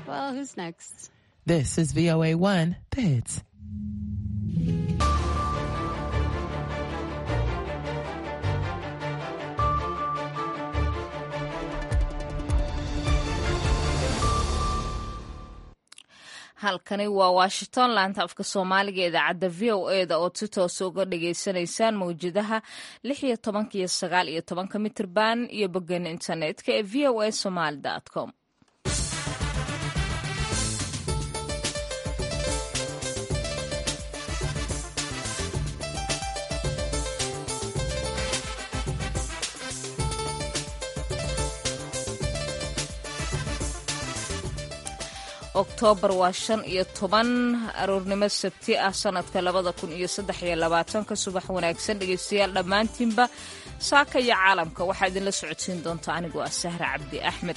Well, who's next? This is VOA 1, The Hits. halkani waa washington laanta afka soomaaliga idaacadda v o e da ood si toosa uga dhagaysanaysaan mawjadaha lix iyo tobanka iyo sagaal iyo tobanka mitirban iyo boggeena internetka ee v o a somaali com oktoobar waa shan iyo toban aroornimo sabti ah sanadka labada kun iyo saddex iyo labaatanka subax wanaagsan dhegaystayaal dhammaantiinba saaka iyo caalamka waxaa idinla socodsiin doonta anigoo ah sahra cabdi axmed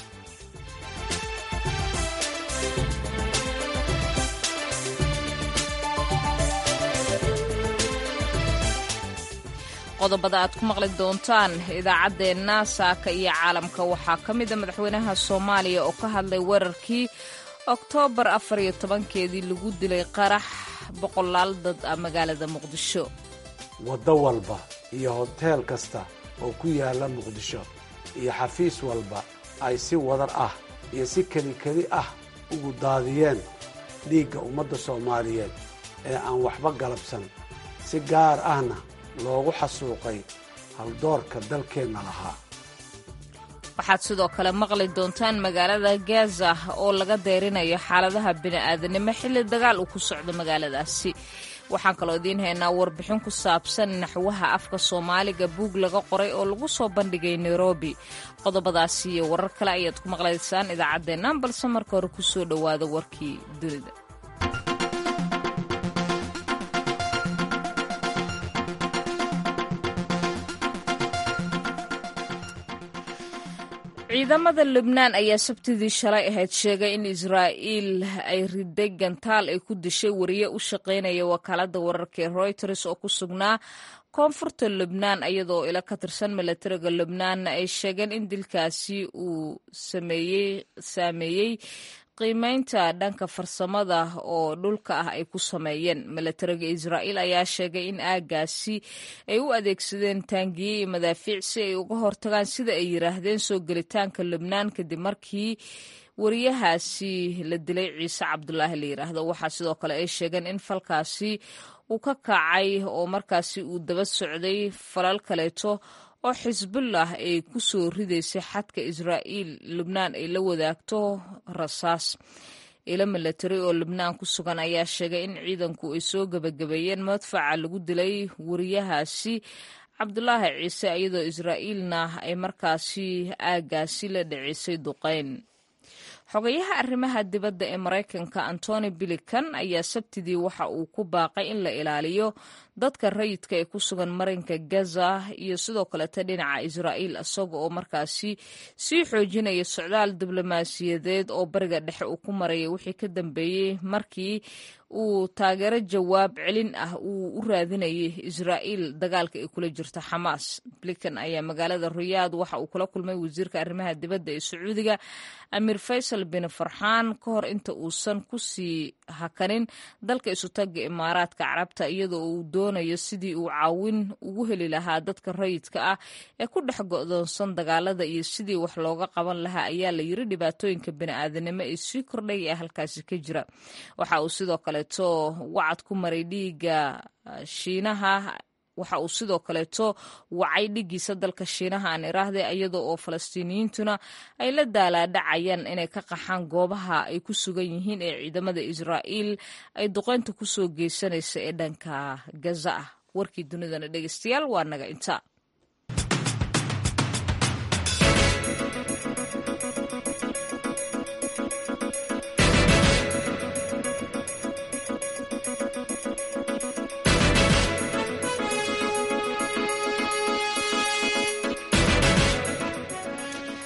qodobada aad ku maqli doontaan idaacaddeenna saaka iyo caalamka waxaa ka mida madaxweynaha soomaaliya oo ka hadlay weerarkii oktoobar afar iyo tobankeedii lagu dilay qarax boqolaal dad ah magaalada muqdisho waddo walba iyo hoteel kasta oo ku yaalla muqdisho iyo xafiis walba ay si wadar ah iyo si kelikeli ah ugu daadiyeen dhiigga ummadda soomaaliyeed ee aan waxba galabsan si gaar ahna loogu xasuuqay haldoorka dalkeenna lahaa waxaad sidoo kale maqli doontaan magaalada gaza oo laga deyrinayo xaaladaha bini'aadanimo xilli dagaal uu ku socdo magaaladaasi waxaan kaloo idiin haynaa warbixin ku saabsan naxwaha afka soomaaliga buug laga qoray oo lagu soo bandhigay nairobi qodobadaasi iyo warar kale ayaad ku maqlaysaan idaacaddeennan balse marka hore kusoo dhowaada warkii dunida ciidamada lubnaan ayaa sabtidii shalay ahayd sheegay in israa'iil ay riday gantaal ay ku dishay wariye u shaqaynaya wakaaladda wararka ee royters oo ku sugnaa koonfurta lubnaan iyadoo ila ka tirsan milatariga lubnaanna ay sheegeen in dilkaasi uu saameeyey qiimeynta dhanka farsamada oo dhulka ah ay ku sameeyeen milatariga israa'iil ayaa sheegay in aagaasi ay u adeegsadeen taangiye iyo madaafiic si ay uga hortagaan sida ay yiraahdeen soo gelitaanka lubnaan kadib markii wariyahaasi la dilay ciise cabdulaahi la yiraahdo waxaa sidoo kale ay sheegeen in falkaasi uu ka kacay oo markaasi uu daba socday falal kaleeto oo xisbullah ay ku soo ridaysay xadka israa'iil lubnaan ay la wadaagto rasaas ilo milatari oo lubnaan ku sugan ayaa sheegay in ciidanku ay soo gebagabeeyeen madfaca lagu dilay wariyahaasi cabdulaahi ciise iyadoo israa'iilna ay markaasi aagaasi la dhicisay duqayn xogayaha arrimaha dibadda ee maraykanka antony bilikan ayaa sabtidii waxa uu ku baaqay in la ilaaliyo dadka rayidka ee ku sugan marinka gaza iyo sidoo kaleta dhinaca israa'iil isaga oo markaasi sii xoojinaya socdaal diblomaasiyadeed oo bariga dhexe uu ku maraya wixii ka dambeeyey markii uu taageero jawaab celin ah uu u raadinayay israa'iil dagaalka ay kula jirto xamaas blikan ayaa magaalada riyaad waxa uu kula kulmay wasiirka arrimaha dibadda ee sacuudiga amiir faysal bin farxaan ka hor inta uusan ku sii hakanin dalka isutaga imaaraadka carabta iyadoo uu doonayo sidii uu caawin ugu heli lahaa dadka rayidka ah ee ku dhex go'doonsan dagaalada iyo sidii wax looga qaban lahaa ayaa la yiri dhibaatooyinka bini'aadanimo ee sii kordhay ee halkaasi ka jira waxa uu sidoo kaleeto wacad ku maray dhiiga shiinaha waxa uu sidoo kaleeto wacay dhigiisa dalka shiinaha aan iraahday iyadoo oo falastiiniyiintuna ay la daalaadhacayaan inay ka qaxaan goobaha ay ku sugan yihiin ee ciidamada israa'iil ay duqeynta ku soo geysanaysa ee dhanka gaza ah warkii dunidana dhegeystayaal waa naga inta subax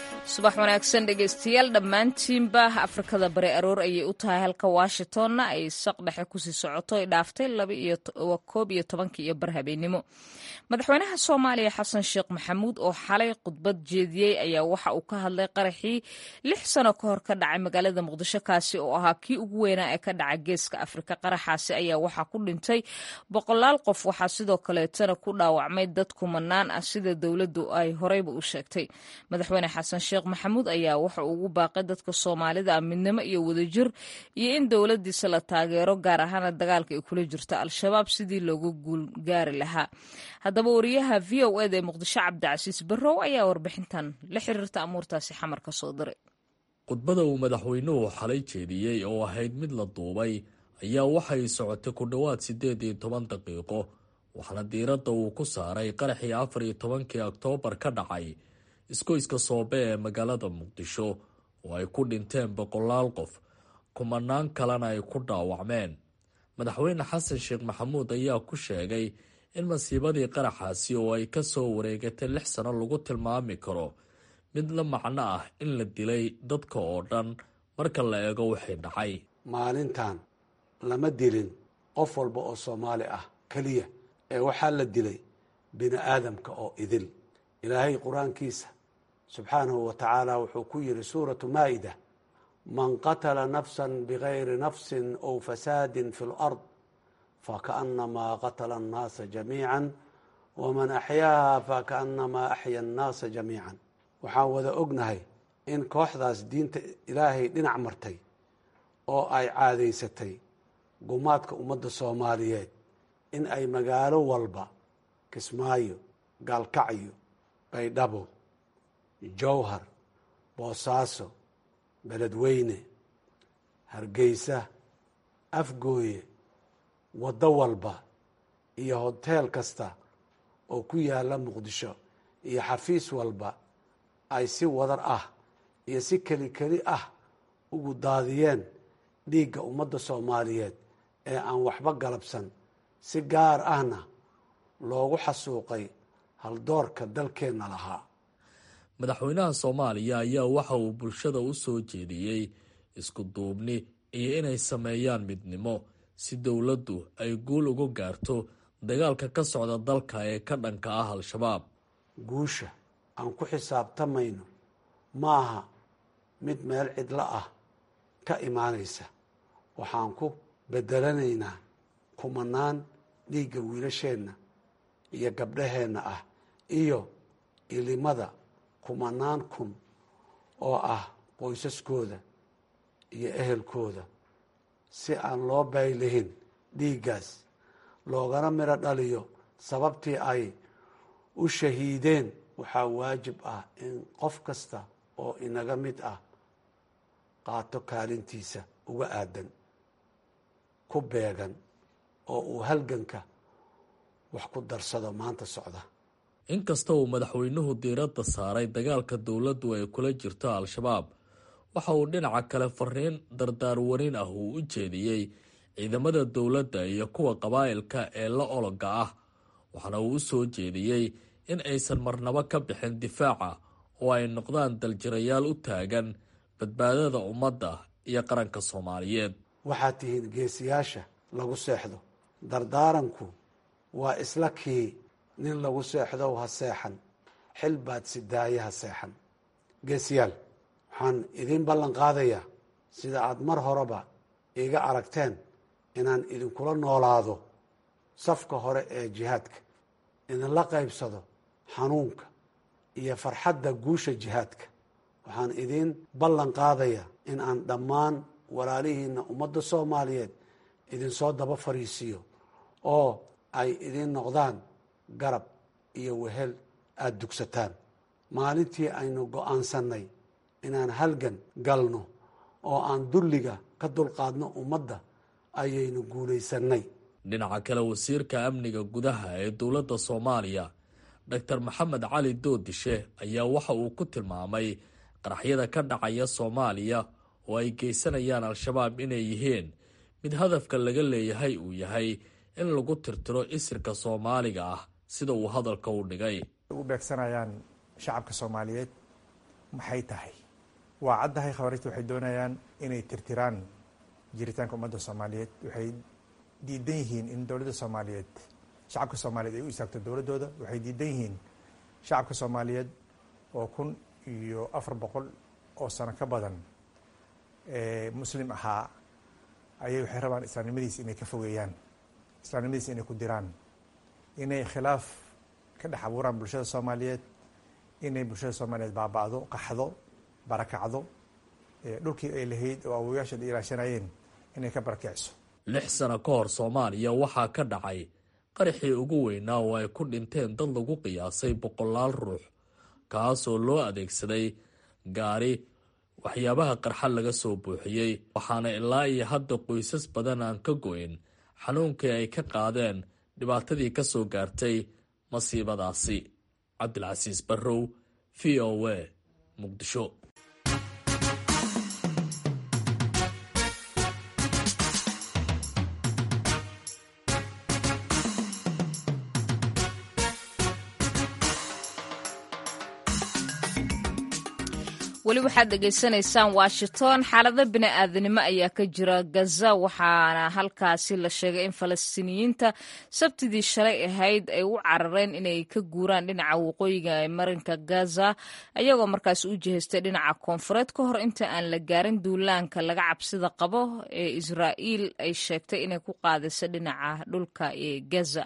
subax wanaagsan dhegaystayaal dhammaantiinba afrikada bari aroor ayay u tahay halka washingtonna ay saq dhexe kusii socoto ay dhaaftay koob iyo tobankii iyo bar habeenimo madaxweynaha soomaaliya xasan sheekh maxamuud oo xalay khudbad jeediyey ayaa waxa uu ka hadlay qaraxii lix sano ka hor ka dhacay magaalada muqdisho kaasi oo ahaa kii ugu weynaa ee ka dhaca geeska afrika qaraxaasi ayaa waxaa ku dhintay boqolaal qof waxaa sidoo kaleetana ku dhaawacmay dad kumanaan ah sida dowladdu ay horeyba u sheegtay madaxweyne xasan sheekh maxamuud ayaa waxa uu ugu baaqay dadka soomaalida ah midnimo iyo wadajir iyo in dowladiisa la taageero gaar ahaana dagaalka ay kula jirto al-shabaab sidii loogu guulgaari lahaa haddaba wariyaha v o eda ee muqdisho cabdicasiis barrow ayaa warbixintan la xiriirta amuurtaasi xamar ka soo diray khudbada uu madaxweynuhu xalay jeediyey oo ahayd mid la duubay ayaa waxay socotay ku dhowaad siddeed iyo toban daqiiqo waxaana diiradda uu ku saaray qaraxii afar iyo tobankii oktoobar ka dhacay iskoyska soobe ee magaalada muqdisho oo ay ku dhinteen boqolaal qof kumanaan kalena ay ku dhaawacmeen madaxweyne xasan sheekh maxamuud ayaa ku sheegay in masiibadii qaraxaasi oo ay ka soo wareegatay lix sano lagu tilmaami karo mid la macno ah in la dilay dadka oo dhan marka la eego wixii dhacay maalintan lama dilin qof walba oo soomaali ah keliya ee waxaa la dilay bini aadamka oo idil ilaahay qur-aankiisa subxaanahu wa tacaala wuxuu ku yidhi suuratu maa'ida man qatala nafsan bigayri nafsin ow fasaadin fi lard fakaأnamaa qatla الnaasa jamiica waman axyaaha fakaأnamaa axya الnaasa jamiica waxaan wada ognahay in kooxdaas diinta ilaahay dhinac martay oo ay caadaysatay gumaadka ummadda soomaaliyeed in ay magaalo walba kismaayo gaalkacyo baydhabo jowhar boosaaso beledweyne hargeysa afgooye waddo walba iyo hoteel kasta oo ku yaalla muqdisho iyo xafiis walba ay si wadar ah iyo si keli keli ah ugu daadiyeen dhiigga ummadda soomaaliyeed ee aan waxba galabsan si gaar ahna loogu xasuuqay haldoorka dalkeenna lahaa madaxweynaha soomaaliya ayaa waxa uu bulshada u soo jeediyey isku duubni iyo inay sameeyaan midnimo si dowladdu ay guul uga gaarto dagaalka ka socda dalka ee ka dhanka ah al-shabaab guusha aan ku xisaabtamayno maaha mid meel cidlo ah ka imaanaysa waxaan ku bedelanaynaa kumanaan dhiigga wiilasheenna iyo gabdhaheenna ah iyo ilimada kumanaan kun oo ah qoysaskooda iyo ehelkooda si aan loo baylihin dhiiggaas loogana midho dhaliyo sababtii ay u shahiideen waxaa waajib ah in qof kasta oo inaga mid ah qaato kaalintiisa uga aadan ku beegan oo uu halganka wax ku darsado maanta socda inkasta uu madaxweynuhu diiradda saaray dagaalka dowladdu ay kula jirto al-shabaab waxa uu dhinaca kale fariin dardaarwarin ah uu u jeediyey ciidamada dowladda iyo kuwa qabaa'ilka ee la ologa ah waxaana uu u soo jeediyey in aysan marnabo ka bixin difaaca oo ay noqdaan daljirayaal u taagan badbaadada ummadda iyo qaranka soomaaliyeed waxaad tihiin geesiyaasha lagu seexdo dardaaranku waa isla kii nin lagu seexdow ha seexan xil baad sidaaye ha seexan geesiyaal waxaan idiin ballan qaadayaa sida aad mar horeba iiga aragteen inaan idinkula noolaado safka hore ee jihaadka idinla qaybsado xanuunka iyo farxadda guusha jihaadka waxaan idiin ballan qaadayaa in aan dhammaan walaalihiina ummadda soomaaliyeed idinsoo daba fariisiiyo oo ay idiin noqdaan garab iyo wehel aada dugsataan maalintii aynu go-aansannay inaan halgan galno oo aan dulliga ka dulqaadno ummadda ayaynu guulaysannay dhinaca kale wasiirka amniga gudaha ee dowladda soomaaliya doctor maxamed cali doodishe ayaa waxa uu ku tilmaamay qaraxyada ka dhacaya soomaaliya oo ay geysanayaan al-shabaab inay yihiin mid hadafka laga leeyahay uu yahay in lagu tirtiro isirka soomaaliga ah sida uu hadalka u dhigay u beegsanayaan shacabka soomaaliyeed maxay tahay waa caddahay khawaarijta waxay doonayaan inay tirtiraan jiritaanka ummadda soomaaliyeed waxay diidan yihiin in dowladda soomaaliyeed shacabka soomaaliyeed ay u istaagto dowladdooda waxay diidan yihiin shacabka soomaaliyeed oo kun iyo afar boqol oo sano ka badan muslim ahaa ayay waxay rabaan islaamnimadiisa inay ka fogeeyaan islaamnimadiisa inay ku diraan inay khilaaf ka dhex abuuraan bulshada soomaaliyeed inay bulshada soomaaliyeed baaba'do qaxdo barakacdo dhulkii ay lahayd oo awoyaasheed ay ilaashanayeen inay ka barakicso lix sano ka hor soomaaliya waxaa ka dhacay qaraxii ugu weynaa oo ay ku dhinteen dad lagu qiyaasay boqolaal ruux kaasoo loo adeegsaday gaari waxyaabaha qarxa laga soo buuxiyey waxaana ilaa iyo hadda qoysas badan aan ka go-in xanuunkii ay ka qaadeen dhibaatadii ka soo gaartay masiibadaasi cabdilcasiis barrow v o a muqdisho weli waxaad dhegaysanaysaan washington xaalado bini-aadanimo ayaa ka jira gaza waxaana halkaasi la sheegay in falastiiniyiinta sabtidii shalay ahayd ay u carareen inay ka guuraan dhinaca waqooyiga ee marinka gaza ayagoo markaas u jihaystay dhinaca koonfureed ka hor inta aan la gaarin duulaanka laga cabsida qabo ee israa'iil ay sheegtay inay ku qaadayso dhinaca dhulka ee gaza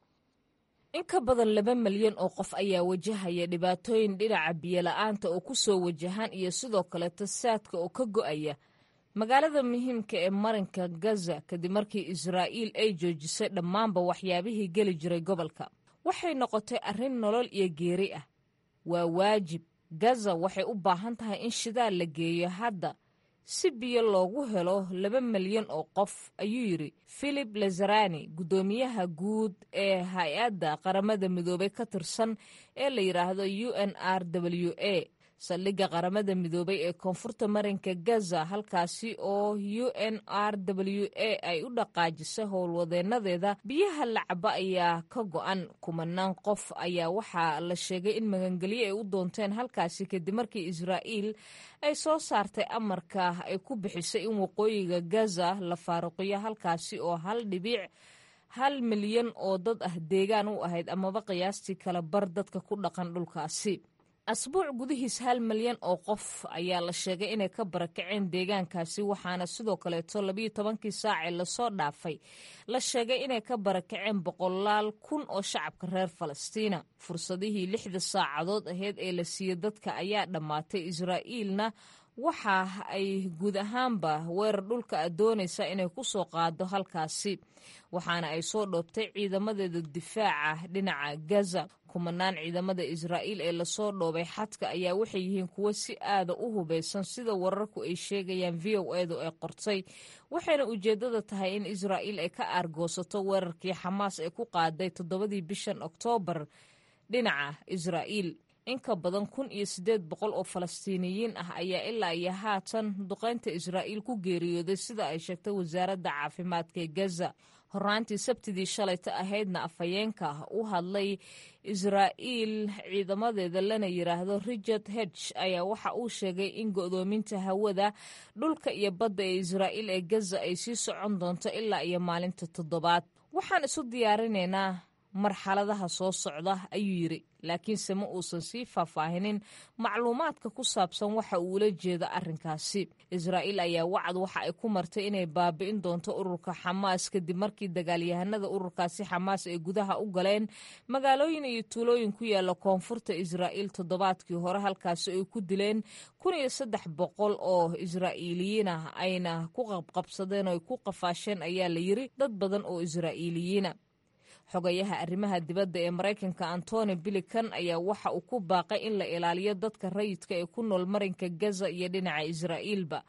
in ka badan laba malyan oo qof ayaa wajahaya dhibaatooyin dhinaca biyola-aanta oo ku soo wajahaan iyo sidoo kaleeto saadka oo ka go'aya magaalada muhiimka ee marinka gaza kadib markii israa'iil ay joojisay dhammaanba waxyaabihii geli jiray gobolka waxay noqotay arrin nolol iyo geeri ah waa waajib gaza waxay u baahan tahay in shidaal la geeyo hadda si biyo loogu helo laba malyan oo qof ayuu yidhi philip lazarani guddoomiyaha guud ee hay-adda qaramada midoobay ka tirsan ee la yidhaahdo u n r w a saldhigga qaramada midoobay ee koonfurta marinka gaza halkaasi oo u n r w a ay u dhaqaajisay howlwadeenadeeda biyaha lacaba ayaa ka go-an kumanaan qof ayaa waxaa la sheegay in magangelyo ay u doonteen halkaasi kadib markii israa'iil ay soo saartay amarka ay ku bixisay in waqooyiga gaza la faaruqiyo halkaasi oo hal dhibiic hal milyan oo dad ah deegaan u ahayd amaba qiyaastii kala bar dadka ku dhaqan dhulkaasi asbuuc gudihiis hal malyan oo qof ayaa la sheegay inay ka barakaceen deegaankaasi waxaana sidoo kaleeto labiyo tobankii saacee lasoo dhaafay la sheegay inay ka barakaceen boqolaal kun oo shacabka reer falastiina fursadihii lixda saacadood aheyd ee la siiyey dadka ayaa dhammaatay israa'iilna waxa ay guud ahaanba weerar dhulka a doonaysa inay ku soo qaado halkaasi waxaana ay soo dhoobtay ciidamadeeda difaaca dhinaca gaza kumanaan ciidamada israa'iil ee lasoo dhoobay xadka ayaa waxay yihiin kuwo si aada u hubeysan sida wararku ay sheegayaan v o edu ay qortay waxayna ujeeddada tahay in israa'iil ay ka aargoosato weerarkii xamaas ee ku qaaday toddobadii bishan oktoobar dhinaca israa'iil in ka badan kun iyo siddeed boqol oo falastiiniyiin ah ayaa ilaa iyo haatan duqaynta israa'iil ku geeriyooday sida ay sheegtay wasaaradda caafimaadka ee gaza horraantii sabtidii shalayta ahaydna afhayeenka u hadlay israa'iil ciidamadeeda lana yidhaahdo richard hedge ayaa waxa uu sheegay in go'doominta hawada dhulka iyo badda ee israa'iil ee gaza ay sii socon doonto ilaa iyo maalinta toddobaad waxaan isu diyaarinaynaa marxaladaha soo socda ayuu yidhi laakiinse ma uusan sii faahfaahinin macluumaadka ku saabsan waxa uu ula jeeda arrinkaasi israa'iil ayaa wacad waxa ay ku martay inay baabi'in doonto ururka xamaas kadib markii dagaalyahanada ururkaasi xamaas ay gudaha u galeen magaalooyin iyo tuulooyin ku yaala koonfurta israa'iil toddobaadkii hore halkaasi ay ku dileen kun iyo saddex boqol oo israa'iiliyiin ah ayna ku qabqabsadeen oo ay ku qafaasheen ayaa la yiri dad badan oo israa'iiliyiina xogayaha arrimaha dibadda ee maraykanka antony bilikan ayaa waxa uu ku baaqay in la ilaaliyo dadka rayidka ee ku nool marinka gaza iyo dhinaca israa'iilba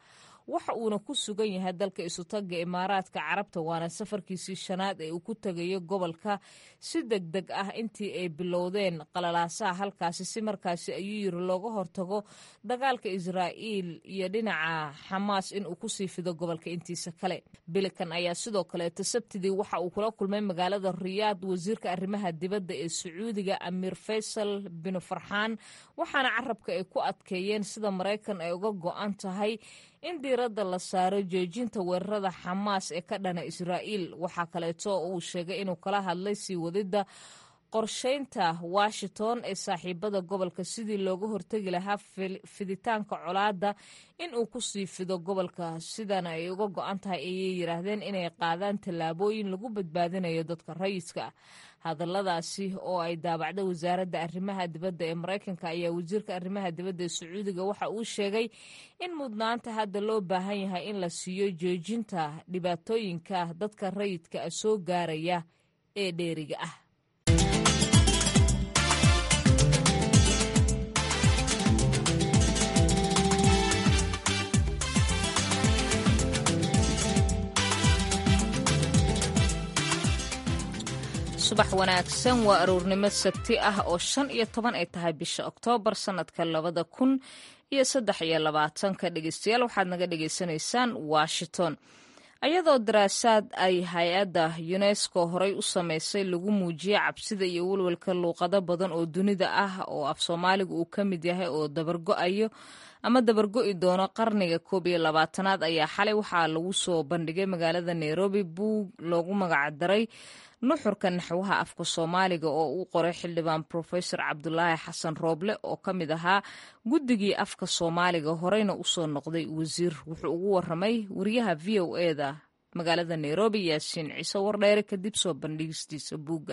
waxa uuna ku sugan yahay dalka isutaga imaaraadka carabta waana safarkiisii shanaad ee uu ku tegayo gobolka si deg deg ah intii ay bilowdeen qalalaasaha halkaasi si markaasi ayuu yiri looga hortago dagaalka israa'iil iyo dhinaca xamaas in uu kusii fido gobolka intiisa kale bilikan ayaa sidoo kaleeto sabtidii waxa uu kula kulmay magaalada riyaad wasiirka arrimaha dibadda ee sacuudiga amiir faysal bin farxaan waxaana carabka ay ku adkeeyeen sida maraykan ay uga go-an tahay in diiradda la saaro joojinta weerarada xamaas ee ka dhana israa'iil waxaa kaleeto uu sheegay inuu kala hadlay sii wadidda qorshaynta washington ee saaxiibada gobolka sidii looga hortegi lahaa fiditaanka colaadda in uu kusii fido gobolka sidana ay uga go-an tahay ayay yiraahdeen inay qaadaan tallaabooyin lagu badbaadinayo dadka rayidka ah hadalladaasi oo ay daabacday wasaaradda arrimaha dibadda ee maraykanka ayaa wasiirka arrimaha dibadda ee sacuudiga waxa uu sheegay in mudnaanta hadda loo baahan yahay in la siiyo joojinta dhibaatooyinka dadka rayidka ah soo gaaraya ee dheeriga ah subax wanaagsan waa aroornimo sabti ah oo shan iyo toban ay tahay bisha oktoobar sannadka labada kun iyo saddex iyo labaatanka dhegeystayaal waxaad naga dhagaysanaysaan washington ayadoo daraasaad ay hay-adda unesco horey u sameysay lagu muujiyey cabsida iyo welwelka luuqado badan oo dunida ah oo af soomaaliga uu ka mid yahay oo dabargo-ayo ama dabargo-i doono qarniga koob iyo labaatanaad ayaa xalay waxaa lagu soo bandhigay magaalada nairobi buug loogu magacdaray nuxurka naxwaha afka soomaaliga oo uu qoray xildhibaan profesor cabdulaahi xasan rooble oo ka mid ahaa guddigii afka soomaaliga horeyna usoo noqday wasiir wuxuu ugu waramay wariyaha v o eda magaalada nairobi yaasiin ciise wardheere kadib soo bandhigistiisa buugga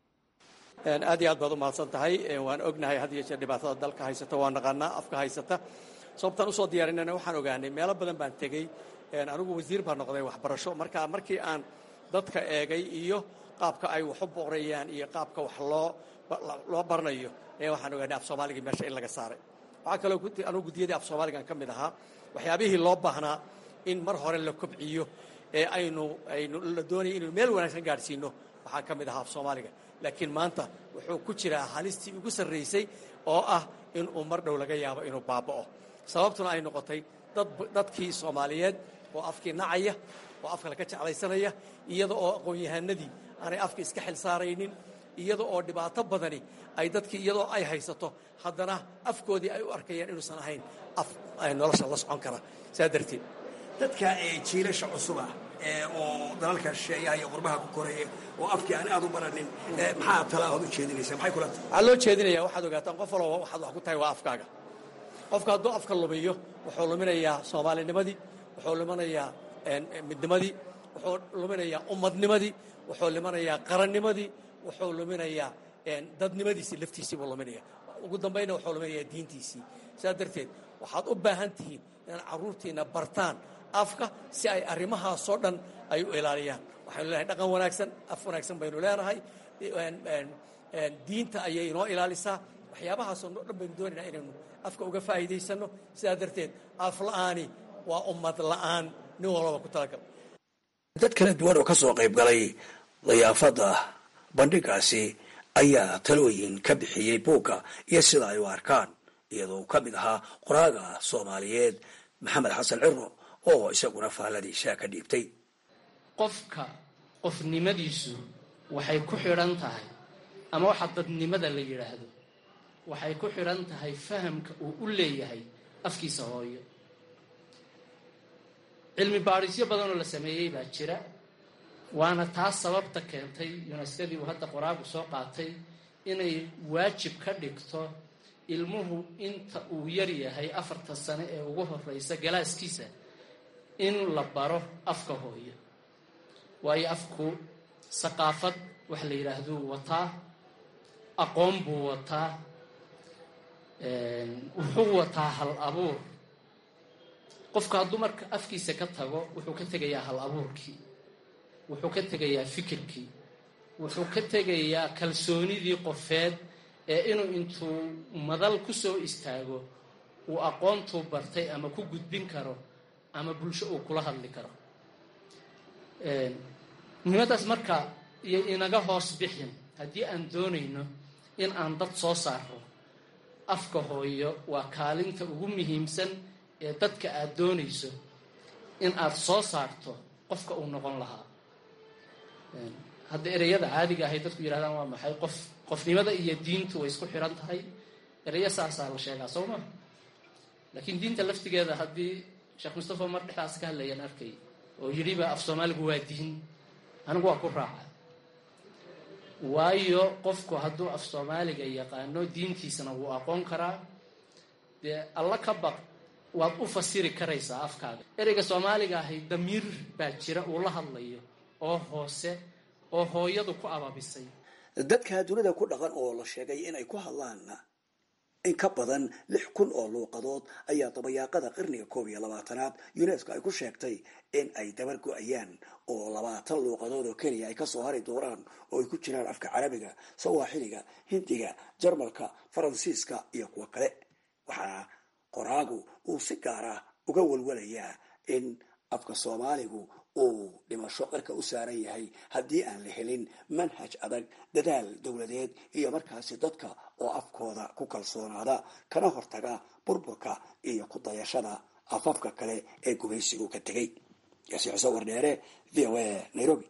aad iyo aad baad u mahadsan tahay waan ognahay had iyo jeer dhibaatada dalka haysata waa naqaanaa afka haysata sababtaan usoo diyaarinana waxaan ogaanay meelo badan baan tegey anigu wasiir baan noqday waxbarasho marka markii aan dadka eegay iyo qaabka ay wax u boqrayaan iyo qaabka wax loo loo baranayo ee waxaan ogaanay af soomaaligii meesha in laga saaray waxaa kaloo anugu guddiyadii af soomaaligan ka mid ahaa waxyaabihii loo baahnaa in mar hore la kobciyo ee aynu aynu la doonaya inaynu meel wanaagsan gaadhsiino waxaa ka mid ahaa af soomaaliga laakiin maanta wuxuu ku jiraa halistii ugu sarraysay oo ah in uu mar dhow laga yaabo inuu baaba'o sababtuna ay noqotay dad dadkii soomaaliyeed oo afkii nacaya oo afka laga jeclaysanaya iyada oo aqoon-yahanadii aanay afka iska xil saaraynin iyada oo dhibaato badani ay dadkii iyadoo ay haysato haddana afkoodii ay u arkayaan inuusan ahayn af nolosha la socon kara saa darteed dadka jiilasha cusuba oo dalalka shisheeyaha iyo qurbaha ku koreeya oo afkii aan aad u baranin maxaa talaahood u jeedinaysa maxay kula tahay waxaa loo jeedinaya waxaad ogaataan qof walba waxaad wax ku tahay waa afkaaga qofka hadduu afka lumiyo wuxuu luminayaa soomaalinimadii wuxuu luminayaa midnimadii wuxuu luminayaa ummadnimadii wuxuu luminayaa qarannimadii wuxuu luminayaa dadnimadiisii laftiisii buu luminaya ugu dambayna wuxuu luminayaa diintiisii sidaa darteed waxaad u baahan tihiin inaad carruurtiina bartaan afka si ay arrimahaasoo dhan ay u ilaaliyaan waxaynu leenahay dhaqan wanaagsan af wanaagsan baynu leenahay diinta ayay inoo ilaalisaa waxyaabahaasoo dhan baynu doonaynaa inaynu afka uga faa'iidaysanno sidaa darteed af la'aani waa ummad la'aan nin walbaba ku talagal dad kala duwan oo ka soo qayb galay dayaafadda bandhigaasi ayaa talooyin ka bixiyey buugga iyo sida ay u arkaan iyadoo uu ka mid ahaa qoraaga soomaaliyeed maxamed xasan ciro oo isaguna faalladiisa ka dhiibtay qofka qofnimadiisu waxay ku xidhan tahay ama waxa dadnimada la yidhaahdo waxay ku xidhan tahay fahamka uu u leeyahay afkiisa hooyo cilmi baadhisyo badanoo la sameeyey baa jira waana taas sababta keentay yuneskadii uu hadda qoraagu soo qaatay inay waajib ka dhigto ilmuhu inta uu yar yahay afarta sane ee ugu horeysa galaaskiisa in la baro afka hooyo waayo afku saqaafad wax la yidhaahduu wataa aqoon buu wataa wuxuu wataa hal abuur qofka hadduu marka afkiisa ka tago wuxuu ka tegayaa hal abuurkii wuxuu ka tegayaa fikirkii wuxuu ka tegayaa kalsoonidii qofeed ee inuu intuu madal ku soo istaago uu aqoontuu bartay ama ku gudbin karo ama bulsho uu kula hadli karo muhiimadaas marka iyo inaga hoos bixin haddii aan doonayno in aan dad soo saaro afka hooyo waa kaalinta ugu muhiimsan ee dadka aad doonayso in aad soo saarto qofka uu noqon lahaa hadda ereyada caadiga ahay dadku yidhahdaan waa maxay qof qofnimada iyo diintu way isku xiran tahay ereyo saasaa la sheegaa soo ma laakiin diinta laftigeeda haddii sheekh mustafa mar dhexdaas ka hadlayaan arkay oo yidhiba af soomaaligu waa diin anigu waa ku raaca waayo qofku hadduu af soomaaliga yaqaano diintiisana wuu aqoon karaa dee alla ka baq waad u fasiri karaysaa afkaaga ereyga soomaaliga ahay damiir baa jira uu la hadlayo oo hoose oo hooyadu ku ababisay dadka dunida ku dhaqan oo la sheegay inay ku hadlaan in ka badan lix kun oo luuqadood ayaa dabayaaqada qarniga koob iyo labaatanaad unesco ay ku sheegtay in ay dabar go-ayaan oo labaatan luuqadood oo keliya ay kasoo hari doonaan oo ay ku jiraan afka carabiga sawaaxiliga hindiga jarmalka faransiiska iyo kuwo kale waxaa qoraagu uu si gaara uga walwalayaa in afka soomaaligu uu dhimasho qarka u saaran yahay haddii aan la helin manhaj adag dadaal dowladeed iyo markaasi dadka oo afkooda ku kalsoonaada kana hortaga burburka iyo ku dayashada afafka kale ee gumaysigu ka tegay yaasi xuseen wardheere v o a nairobi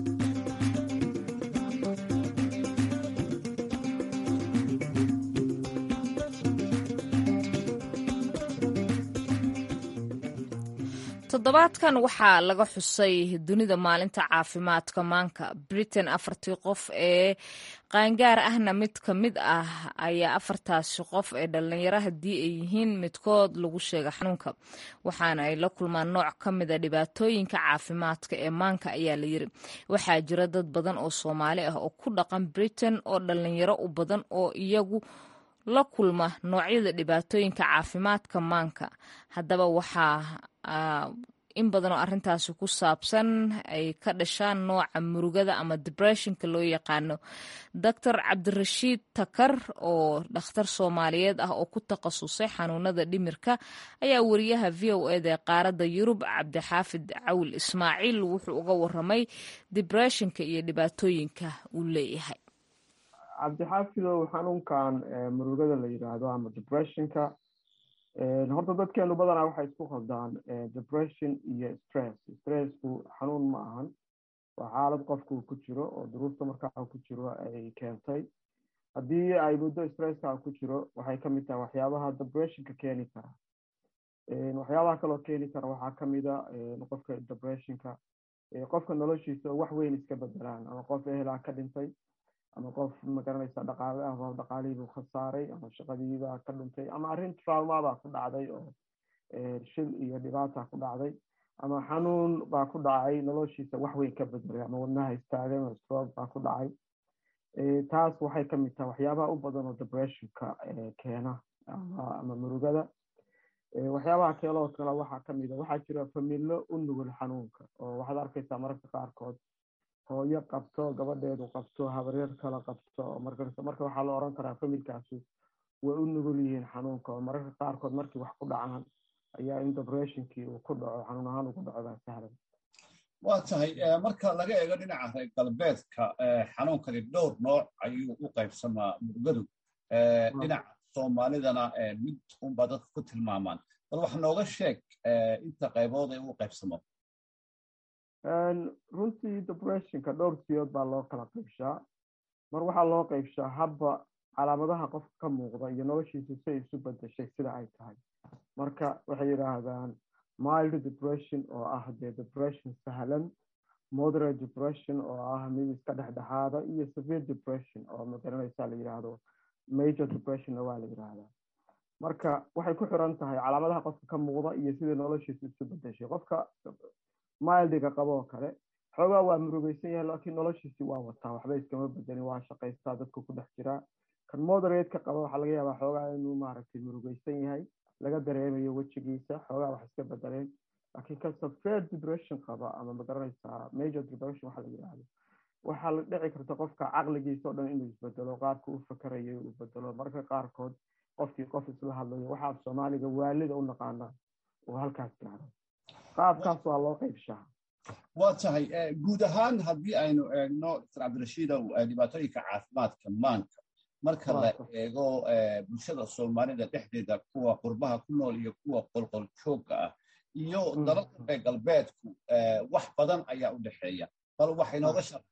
toddobaadkan waxaa laga xusay dunida maalinta caafimaadka maanka britain afartii qof ee qaangaar ahna mid ka mid ah ayaa afartaasi qof ee dhallinyaro haddii ay yihiin midkood lagu sheega xanuunka waxaana ay la kulmaan nooc ka mida dhibaatooyinka caafimaadka ee maanka ayaa la yiri waxaa jira dad badan oo soomaali ah oo ku dhaqan britain oo dhallinyaro u badan oo iyagu la kulma noocyada dhibaatooyinka caafimaadka maanka haddaba waxaa in badan oo arrintaasi ku saabsan ay ka dhashaan nooca murugada ama debressionka loo yaqaano doctor cabdirashiid takar oo dhakhtar soomaaliyeed ah oo ku takhasusay xanuunada dhimirka ayaa wariyaha v o eda ee qaaradda yurub cabdixaafid cawil ismaaciil wuxuu uga waramay debressionka iyo dhibaatooyinka uu leeyahay cabdixaafidow xanuunkan murugada la yidhaahdo ama depressionka horta dadkeenu badanaa waxay isku khaldaan depression iyo stress stressku xanuun ma ahan waa xaalad qofku ku jiro oo duruufta markaa ku jiro ay keentay haddii ay muddo stresska ku jiro waxay kamid tahay waxyaabaha depressionka keeni kara waxyaabaha kaloo keeni kara waxaa kamida qofka depressionka qofka noloshiisa wax weyn iska bedelaan ama qof ehelaa ka dhintay ama qof magaranaysa dhaqaale ah dhaqaalihiibuu khasaaray ama shaqadiibaa ka dhuntay ama arrin traumabaa ku dhacday oo shil iyo dhibaata ku dhacday ama xanuun baa ku dhacay noloshiisa wax weyn ka bedelay ama wadnaha istaagay ama stroke baa ku dhacay taas waxay kamid tahay waxyaabaha u badan oo depressionka keena ama murugada waxyaabaha keeloo kale waxaa kamid a waxaa jira familo u nugul xanuunka oo waxaad arkaysaa mararka qaarkood hooyo qabto gabadheedu qabto habaryar kala qabto oo marka marka waxaa la oran karaa familkaasi way u nugul yihiin xanuunka oo mararka qaarkood markii wax ku dhacaan ayaa in depressionkii uu ku dhaco xanuun ahaan ugu dhaco baa sahlan waa tahay marka laga eego dhinaca reer galbeedka xanuunkani dhowr nooc ayuu u qaybsamaa murugadu dhinaca soomaalidana mid unbaa dadka ku tilmaamaan bal wax nooga sheeg inta qaybood ee u qaybsamo runtii depressionka dhowr siyood baa loo kala qaybshaa mar waxaa loo qaybshaa habba calaamadaha qofka ka muuqda iyo noloshiisa si ay isu bedeshay sida ay tahay marka waxay yidhaahdaan mild depression oo ah dee depression sahlan moderate depression oo ah mid iska dhexdhexaada iyo severe depression oo magaranaysa la yidhaahdo major depressionna waa la yidhaahdaa marka waxay ku xiran tahay calaamadaha qofka ka muuqda iyo sidai noloshiisa isu bedeshay qofka mildiga qabo oo kale xoogaa waa murugeysan yahay laakiin noloshiisii waa wataa waxba iskama bedelin waa shaqaystaa dadku ku dhex jiraa kan moderateka qaba waxaa laga yaabaa xoogaa inuu maaragtay murugeysan yahay laga dareemayo wejigiisa xoogaa wax iska bedeleen laakiin kan severe depression qaba ama magaranaysaa major depression waxa la yidhaahdo waxaa la dhici karta qofka caqligiisa o dhan inuu isbedelo qaabka u fakerayo uu bedelo marka qaarkood qofkii qof isla hadlayo waxaa soomaaliga waalida u naqaanaa uu halkaas gaaro qaabkaas waa loo qaybshaa waa tahay guud ahaan haddii aynu eegno dr cabdirashiidow dhibaatooyinka caafimaadka maanka marka la eego bulshada soomaalida dhexdeeda kuwa qurbaha ku nool iyo kuwa qolqol joogga ah iyo dalalka reer galbeedku wax badan ayaa u dhexeeya bal waxay nooga shar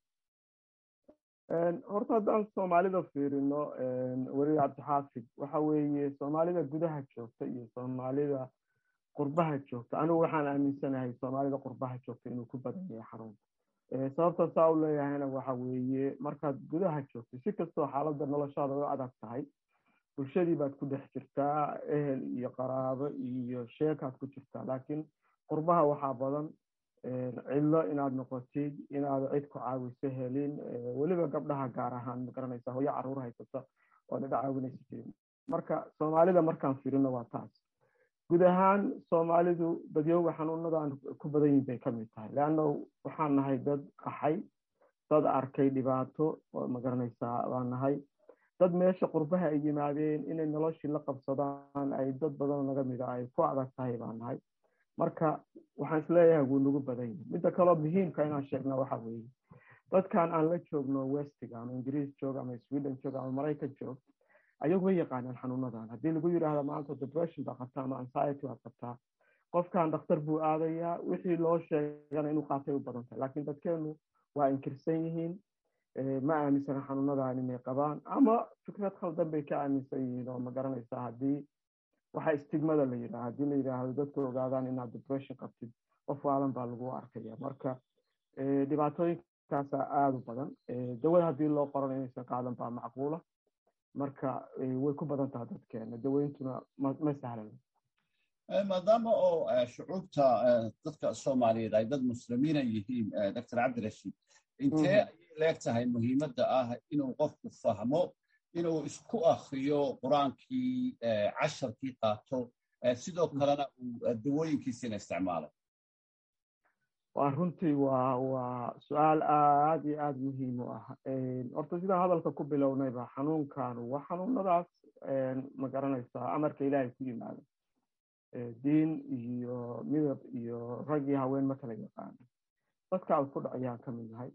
horta haddaan soomaalida fiirino weli cabdixaafid waxa weeye soomaalida gudaha joogta iyo soomaalida qurbaha joogta anigu waxaan aaminsanahay soomaalida qurbaha joogta inuu ku badan yahay xarunta sababta saa u leeyahayna waxa weeye markaad gudaha joogto si kastoo xaaladda noloshaada u adag tahay bulshadii baad ku dhex jirtaa ehel iyo qaraabo iyo sheekaad ku jirtaa laakiin qurbaha waxaa badan cidlo inaad noqotid inaad cid ku caawiso helin weliba gabdhaha gaar ahaan magaranaysa hooyo caruur haysata oo dhidha caawinaysa jirin marka soomaalida markaan firino waa taas guud ahaan soomaalidu dadyooga xanuunadan ku badan yihin bay kamid tahay leanna waxaan nahay dad qaxay dad arkay dhibaato oo magaranaysaa baan nahay dad meesha qurbaha ay yimaadeen inay noloshii la qabsadaan ay dad badanoo naga mida ay ku adag tahay baan nahay marka waxaan isleeyahay wuu nagu badan yahay midda kaloo muhiimka inaan sheegna waxa weeye dadkan aan la joogno westiga ama ingiriis joog ama sweden joog ama maraykan joog ayagu way yaqaanaan xanuunadan haddii lagu yidhaahdo maanta depression baa qabtaa ama anxiety baad qabtaa qofkan dhakhtar buu aadayaa wixii loo sheegana inuu qaatay u badan tahay laakiin dadkeenu waa inkirsan yihiin ma aaminsana xanuunadan inay qabaan ama fikrad khaldan bay ka aaminsan yihiin oo ma garanaysaa haddii waxa istigmada la yidhaha haddii la yidhaahdo dadku ogaadaan inaad depression qabtid qof waalan baa lagu arkaya marka dhibaatooyinkaasa aada u badan dawada haddii loo qoran inaysan qaadan baa macquula marka way ku badan taha dadkeena daweyntuna ma sahlan maadaama oo shucuubta dadka soomaaliyeed ay dad muslimiina yihiin dr cabdirashiid intee ayay leeg tahay muhiimadda ah inuu qofku fahmo inuu isku akriyo qur-aankii casharkii qaato sidoo kalena uu dawooyinkiisina isticmaalo waa runtii waa waa su-aal aad iyo aada muhiim u ah horta sidaan hadalka ku bilownayba xanuunkan waa xanuunadaas ma garanaysaa amarka ilaahay ku yimaada diin iyo midab iyo rag iyo haween ma kala yaqaano dadka ad ku dhacayaan ka mid nahay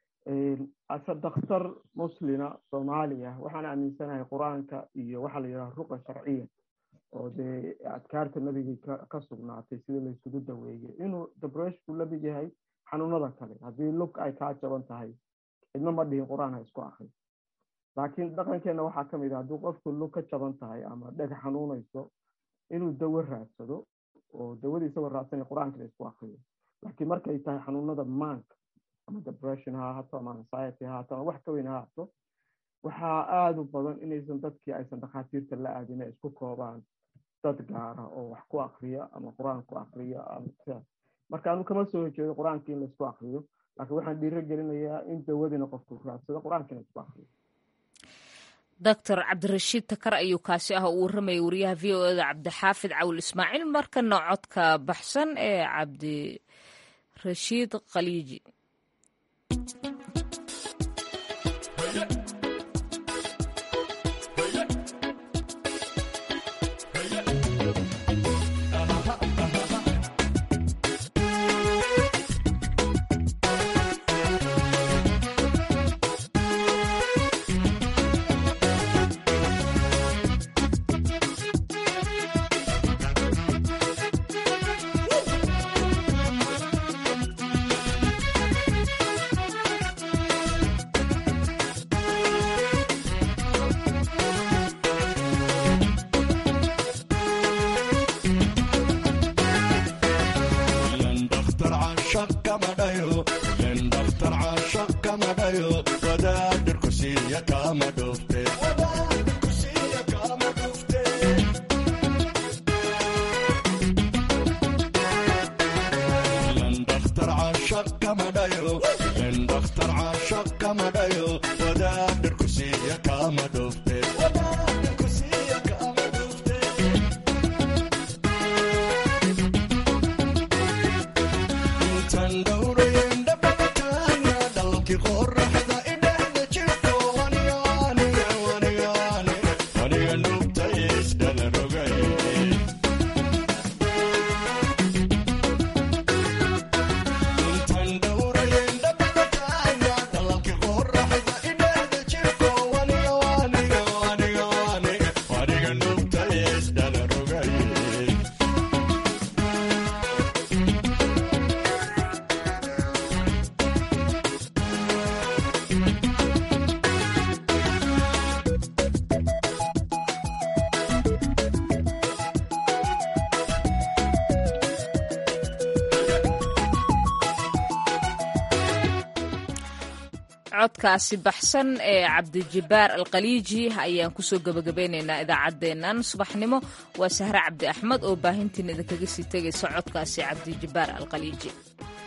ase dakhtar muslina soomaaliya waxaan aaminsanahay qur-aanka iyo waxaa la yidhaha ruqa sharciya oo dee adkaarta nabigii ka sugnaatay sida laysugu daweeyey inuu debreshku la mid yahay xanuunada kale haddii lug ay kaa jaban tahay cidna ma dhihin qur-aan ha isku akri laakiin dhaqankeenna waxaa ka mid ah haddii qofku lug ka jaban tahay ama dheg xanuunayso inuu dawo raadsado oo dawadii isagoo raadsanay qur-aankana isku akriyo laakiin markay tahay xanuunada maanka ama depression ha ahaato ama anxiety ha ahaato ama wax ka weyn ha ahaato waxaa aada u badan inaysan dadkii aysan dhakhaatiirta la aadin ay isku koobaan dad gaara oo wax ku akriya ama qur-aan ku akriya marka anu kama soo horjeedo qur-aanka in laisku akriyo laakiin waxaan dhiiro gelinayaa in dawadina qofku raadsado qur-aankina isku akriyo doctor cabdirashiid takar ayuu kaasi ah uu warramayay wariyaha v o eda cabdixaafid cawil ismaaciil markana codka baxsan ee cabdirashiid khaliiji codkaasi baxsan ee cabdijibaar alkhaliiji ayaan kusoo gebagabeynaynaa idaacaddeennan subaxnimo waa sahre cabdi axmed oo baahintiin idinkaga sii tegaysa codkaasi cabdijibaar alkhaliiji